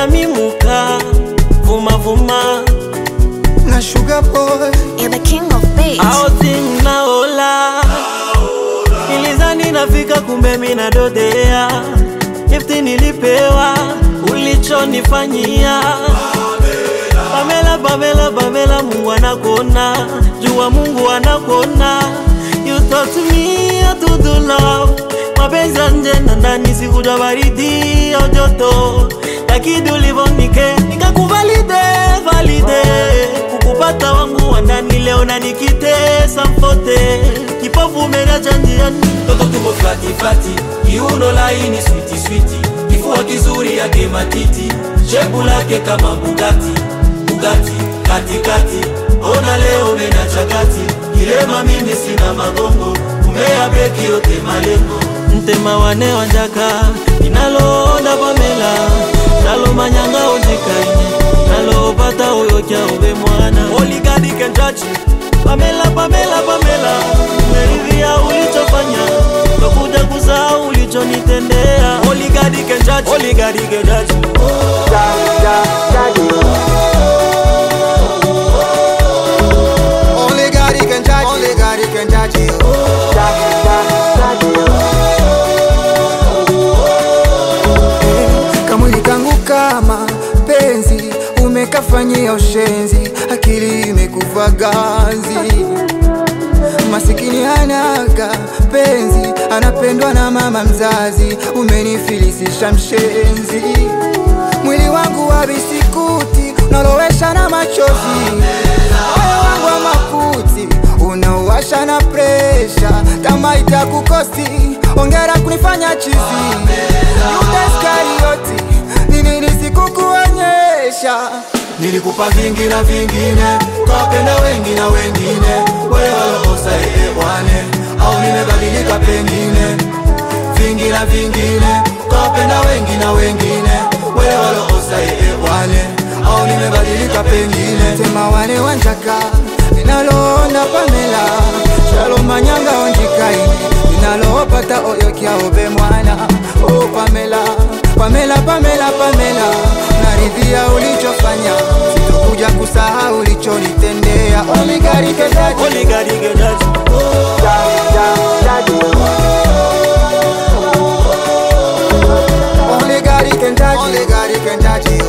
utamimuka vuma vuma na sugar boy You're the king of beats. Outing naola nilizani nafika kumbe mina dodea gifti nilipewa ulichonifanyia Pamela, Pamela, Pamela, Mungu anakuona, jua Mungu anakuona. You taught me how to do love, mapenzi ya nje na ndani, sikuja baridi au joto, lakini ulivonike nikakuvalide valide, kukupata wangu wa ndani leo na nikitesa mfote, kipofu umeniacha njiani Toto tuko fati fati, kiuno laini switi switi, kifua kizuri yake matiti, shepu lake kama Bugatti Bugatti katikati, ona leo mena chakati, kilema mimi sina magongo, umea beki yote malengo ntema wane wanjaka inaloonda pamela nalo manyanga ojikaine nalopata oyo kya ube mwana oligadi kenjachi pamela pamela pamela meridhia ulichofanya tokuja kusahau ulichonitendea oligadi kenjachi oligadi kenjachi only God he can judge only God he can judge you kamwili kangu kama penzi umekafanyia ushenzi akili imekufa ganzi masikini hanaga penzi anapendwa na mama mzazi umenifilisisha mshenzi mwili wangu wa bisikuti unalowesha na machozi moyo wangu wa makuti unauwasha na presha kama itakukosti ongera kunifanya chizi Yudaskarioti nini nisikukuonyesha Nilikupa vingi na vingine, ukawapenda wengi na wengine, wewe walokosa elewane, au nimebadilika pengine. Vingi na vingine, ukawapenda wengi na wengine, wewe walokosa elewane, au nimebadilika pengine. tema wane wanjaka linaloona pamela shalo manyanga onjikaine linaloopata oyo kyaobe mwana o pamela pamela pamela pamela naridhia ulichofanya sitokuja kusahau ulichonitendea omigarikezaji oligadi kenjachi Only God he can judge you. Only God he can judge you.